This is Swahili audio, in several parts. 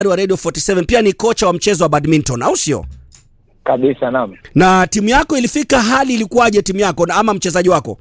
wa Radio 47 pia ni kocha wa mchezo wa badminton, au sio? kabisa naam. Na timu yako ilifika, hali ilikuwaje timu yako na ama mchezaji wako?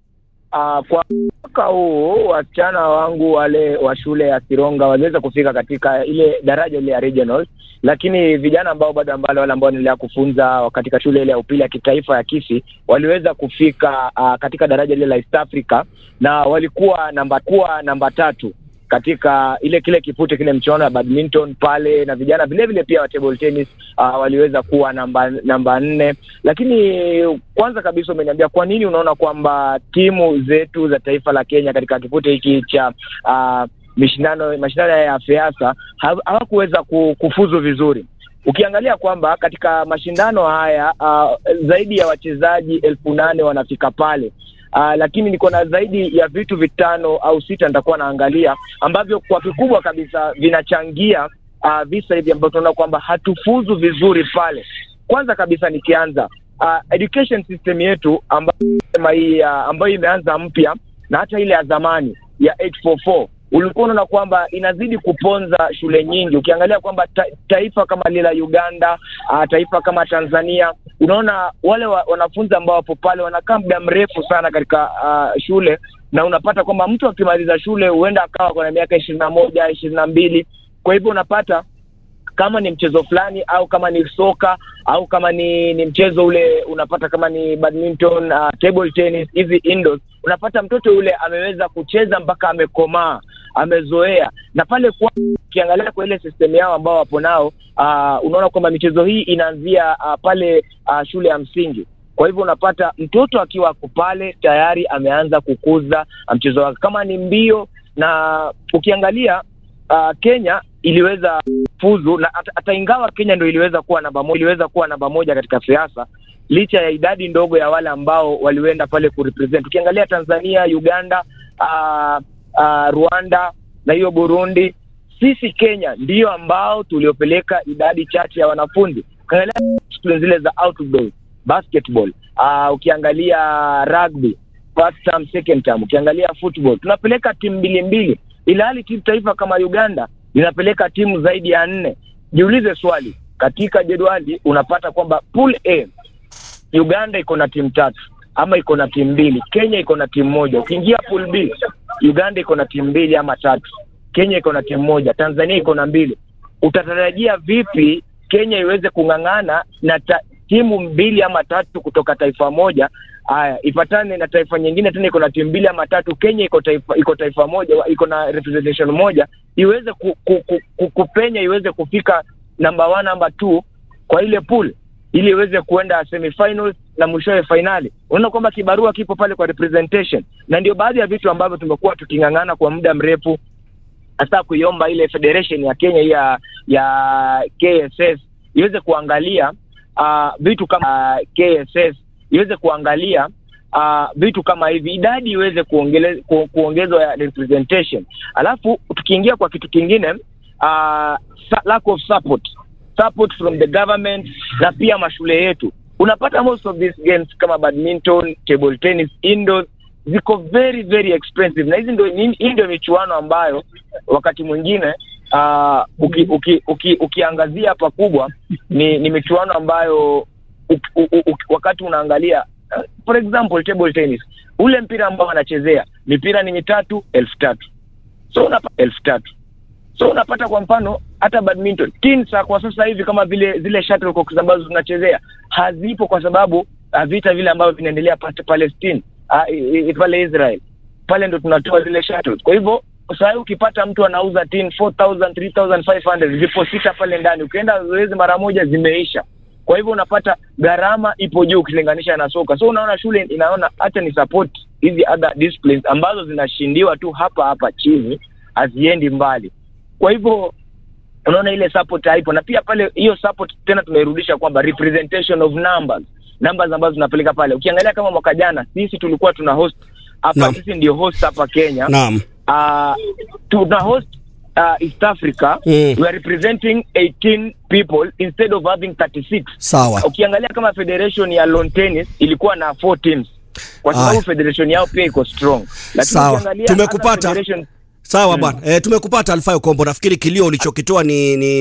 Uh, kwa mwaka huu wasichana wangu wale wa shule ya Sironga waliweza kufika katika ile daraja ile ya regional, lakini vijana ambao bado ambao wale ambao wanaendelea kufunza katika shule ile ya upili ya kitaifa ya Kisii waliweza kufika uh, katika daraja ile la East Africa na walikuwa namba kuwa namba tatu katika ile kile kipute kile mchuano ya badminton pale, na vijana vile vile pia wa table tennis uh, waliweza kuwa namba namba nne. Lakini kwanza kabisa umeniambia kwa nini unaona kwamba timu zetu za taifa la Kenya katika kipute hiki cha uh, mashindano mashindano ya FEASA hawakuweza kufuzu vizuri. Ukiangalia kwamba katika mashindano haya uh, zaidi ya wachezaji elfu nane wanafika pale. Uh, lakini niko na zaidi ya vitu vitano au sita nitakuwa naangalia ambavyo kwa kikubwa kabisa vinachangia uh, visa hivi ambavyo tunaona kwamba hatufuzu vizuri pale. Kwanza kabisa nikianza uh, education system yetu ambayo hii uh, ambayo imeanza mpya na hata ile ya zamani ya 844 ulikuwa unaona kwamba inazidi kuponza shule nyingi. Ukiangalia kwamba ta, taifa kama lile la Uganda uh, taifa kama Tanzania, unaona wale wa, wanafunzi ambao wapo pale wanakaa muda mrefu sana katika uh, shule, na unapata kwamba mtu akimaliza shule huenda akawa kuna miaka ishirini na moja ishirini na mbili kwa hivyo unapata kama ni mchezo fulani au kama ni soka au kama ni ni mchezo ule unapata kama ni badminton, uh, table tennis hizi indoors, unapata mtoto yule ameweza kucheza mpaka amekomaa amezoea na pale kwa ukiangalia kwa ile system yao ambao wapo nao uh, unaona kwamba michezo hii inaanzia uh, pale uh, shule ya msingi. Kwa hivyo unapata mtoto akiwa ako pale tayari ameanza kukuza mchezo wake, kama ni mbio. Na ukiangalia uh, Kenya iliweza fuzu na hata ingawa Kenya ndio iliweza kuwa namba moja, iliweza kuwa namba moja katika siasa licha ya idadi ndogo ya wale ambao walienda pale kurepresent. Ukiangalia Tanzania, Uganda uh, uh, Rwanda na hiyo Burundi, sisi Kenya ndiyo ambao tuliopeleka idadi chache ya wanafunzi. Ukiangalia zile za outdoor basketball, uh, ukiangalia rugby first term, second term, ukiangalia football tunapeleka timu mbili mbili, ila hali timu taifa kama Uganda linapeleka timu zaidi ya nne. Jiulize swali, katika jedwali unapata kwamba pool A Uganda iko na timu tatu ama iko na timu mbili, Kenya iko na timu moja. Ukiingia pool B Uganda iko na timu mbili ama tatu, Kenya iko na timu moja, Tanzania iko na mbili. Utatarajia vipi Kenya iweze kung'ang'ana na ta, timu mbili ama tatu kutoka taifa moja haya ipatane na taifa nyingine tena iko na timu mbili ama tatu. Kenya iko taifa iko taifa moja, iko na representation moja, iweze ku, ku, ku, ku, kupenya iweze kufika number one number two kwa ile pool ili iweze kuenda semifinals na mwishowe fainali. Unaona kwamba kibarua kipo pale kwa representation, na ndio baadhi ya vitu ambavyo tumekuwa tuking'ang'ana kwa muda mrefu, hasa kuiomba ile federation ya Kenya ya ya KSS iweze kuangalia uh, vitu kama uh, KSS iweze kuangalia uh, vitu kama hivi, idadi iweze kuongele, ku, kuongezwa ya representation. Alafu tukiingia kwa kitu kingine uh, lack of support support from the government na pia mashule yetu. Unapata most of these games kama badminton, table tennis, indoors ziko very very expensive, na hizi ndio hii ndio michuano ambayo wakati mwingine uh, uki, uki, uki, ukiangazia pakubwa ni, ni michuano ambayo uki, u, u, wakati unaangalia uh, for example table tennis, ule mpira ambao wanachezea mipira ni mitatu elfu tatu so unapata elfu tatu so unapata kwa mfano hata badminton tinsa kwa sasa hivi kama vile zile shuttlecocks ambazo zinachezea hazipo kwa sababu uh, vita vile ambavyo vinaendelea Palestine uh, pale Israel pale ndo tunatoa zile shuttles. Kwa hivyo sasa ukipata mtu anauza tin 4000 3500 zipo sita pale ndani, ukienda zoezi mara moja zimeisha. Kwa hivyo unapata gharama ipo juu ukilinganisha na soka. So unaona shule inaona hata ni support hizi other disciplines ambazo zinashindiwa tu hapa hapa chini, haziendi mbali. Kwa hivyo unaona ile support haipo, na pia pale hiyo support tena tunairudisha kwamba representation of numbers numbers ambazo tunapeleka pale. Ukiangalia kama mwaka jana sisi tulikuwa tuna host hapa, sisi ndio host hapa Kenya. Naam. Uh, tuna host uh, East Africa Mm. we are representing 18 people instead of having 36. Sawa. Ukiangalia kama federation ya lawn tennis ilikuwa na 4 teams kwa sababu Aya. federation yao pia iko strong, lakini Sawa. ukiangalia Tumekupata. other federation Sawa bwana. Eh, tumekupata Alfayo Kombo. Nafikiri kilio ulichokitoa ni, ni